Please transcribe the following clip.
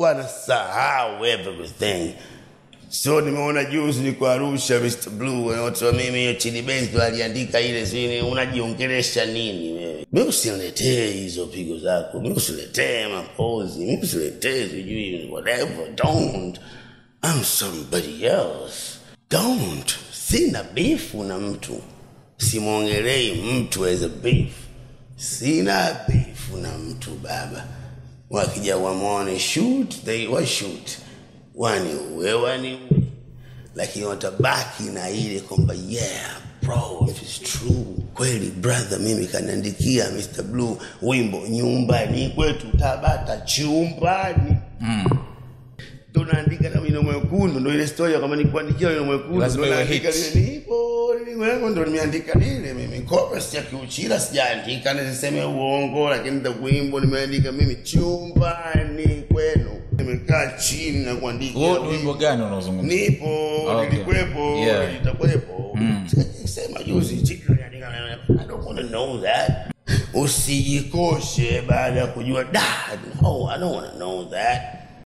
huwa anasahau everything so nimeona juzi niko arusha mr blue watu wa mimi hiyo chini benz ndo aliandika ile sini unajiongelesha nini wewe mi usiniletee hizo pigo zako mi usiletee mapozi mi usiletee sijui whatever don't I'm somebody else don't sina bifu na mtu simwongelei mtu as a beef sina bifu na mtu baba wakija wamwone shoot they wa shoot waniue waniue lakini watabaki na ile kwamba yeah bro if it's true kweli brother mimi kaniandikia mr blue wimbo nyumbani kwetu tabata chumbani tunaandika na wino mwekundu ndo ile story kama nikuandikia wino mwekundu Lazima ndo iwe naandika hit. lile nipo nipo ndo nimeandika lile mimi chorus ya kiuchila sijaandika nisiseme uongo lakini the wimbo nimeandika mimi chumbani kwenu nimekaa chini na kuandika huo ni wimbo gani unaozungumza nipo Okay. nilikuwepo Yeah. nitakuwepo sema juzi chini niliandika, I don't want to know that usijikoshe baada ya kujua da no i don't want to know that